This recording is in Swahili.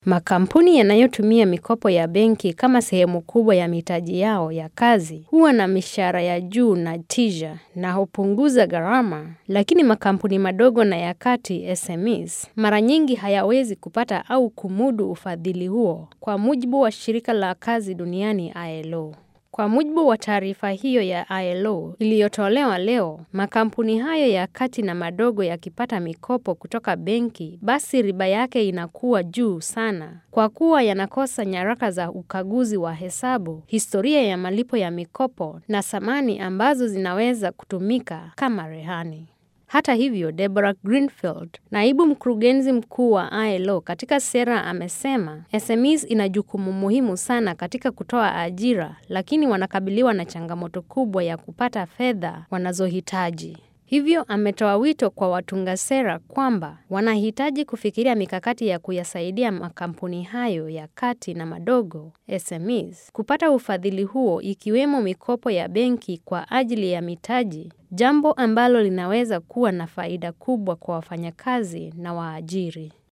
Makampuni yanayotumia mikopo ya benki kama sehemu kubwa ya mitaji yao ya kazi huwa na mishahara ya juu na tija na hupunguza gharama, lakini makampuni madogo na ya kati SMEs mara nyingi hayawezi kupata au kumudu ufadhili huo, kwa mujibu wa shirika la kazi duniani ILO. Kwa mujibu wa taarifa hiyo ya ILO iliyotolewa leo, makampuni hayo ya kati na madogo yakipata mikopo kutoka benki, basi riba yake inakuwa juu sana, kwa kuwa yanakosa nyaraka za ukaguzi wa hesabu, historia ya malipo ya mikopo na thamani ambazo zinaweza kutumika kama rehani. Hata hivyo, Deborah Greenfield, naibu mkurugenzi mkuu wa ILO katika sera amesema, SMEs ina jukumu muhimu sana katika kutoa ajira, lakini wanakabiliwa na changamoto kubwa ya kupata fedha wanazohitaji. Hivyo ametoa wito kwa watunga sera kwamba wanahitaji kufikiria mikakati ya kuyasaidia makampuni hayo ya kati na madogo SMEs kupata ufadhili huo ikiwemo mikopo ya benki kwa ajili ya mitaji, jambo ambalo linaweza kuwa na faida kubwa kwa wafanyakazi na waajiri.